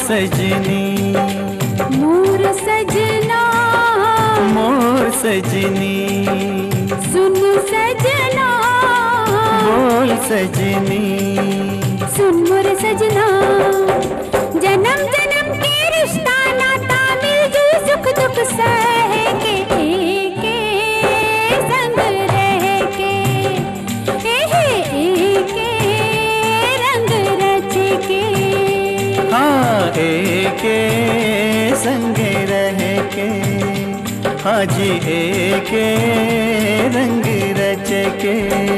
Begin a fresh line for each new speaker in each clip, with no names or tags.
सजनी
मोर सजना
मोर सजनी
सुन सजना
बोल सजनी
सुन मोर सजना जन्म जन्म के रिश्ता नाता मिलजुल सुख दुख सह के एके संग रह के एहे एके रंग रच के
हाँ एके संगे रह के हाँ जी एके रंग रच के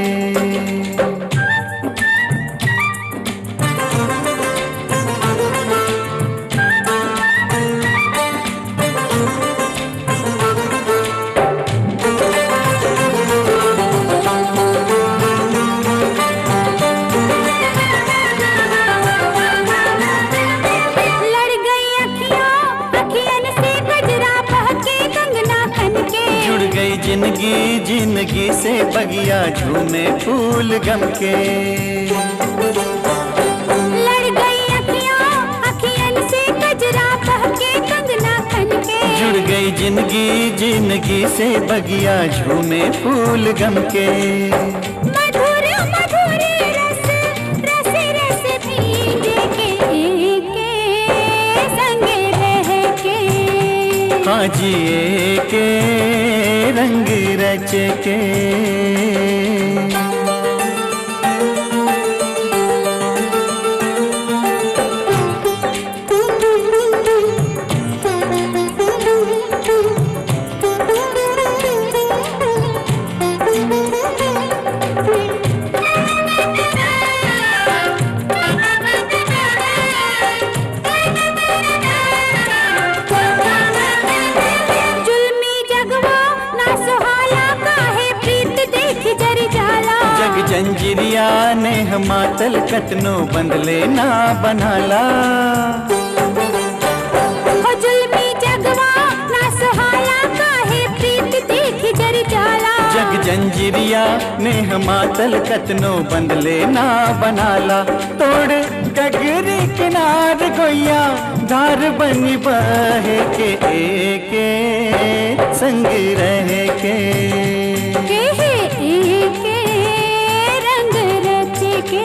लड़ गई अखियां अखियन से गजरा बहके कंगना खन के
जुड़ गई जिंदगी जिंदगी से बगिया झूमे फूल गम के
लड़ गई अखियां अखियन से गजरा बहके कंगना खन के
जुड़ गई जिंदगी जिंदगी से बगिया झूमे फूल गम के
मधुर मधुर रस रस रस भीजे के एके संग रह के
हाँ जी के रंग रच के
जुल्मी जगवा ना सुहाला काहे प्रीत देख जर जाला
जग जंजिरिया ने मातल कतनो बंदले ना बनाला
हो जुल्मी जगवा ना सुहाला काहे प्रीत देख जर जाला
जग जंजिरिया ने मातल कतनो बंदले ना बनाला तोड़ गगरी किनार गोया धार बनी बहे के एके संग रह के
के हे एके रंग रच के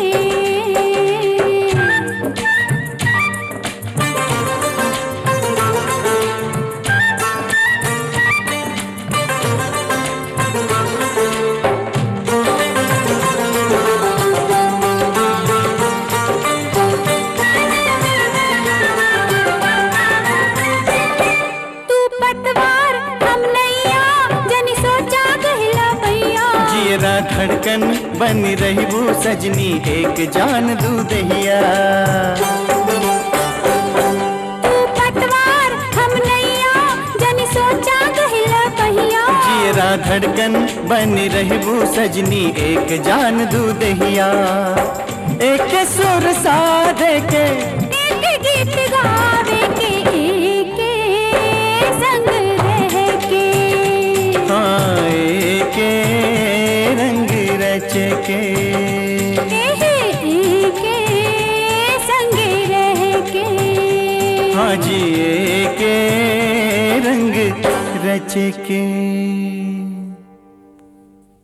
तू पतवार हम नैया जनी सोचा गहिला भैया
जियरा धड़कन बन रही वो सजनी एक जान दूधहिया
तू पतवार हम नैया जनी सोचा गहिला भैया
जियरा धड़कन बन रही वो सजनी एक जान दूधहिया एक सुर साधे के
एक गीत गावे के एके संग रह के
हाँ एक रंग रच के
एहे एके संग रह के
हाँ जी एक रंग रच के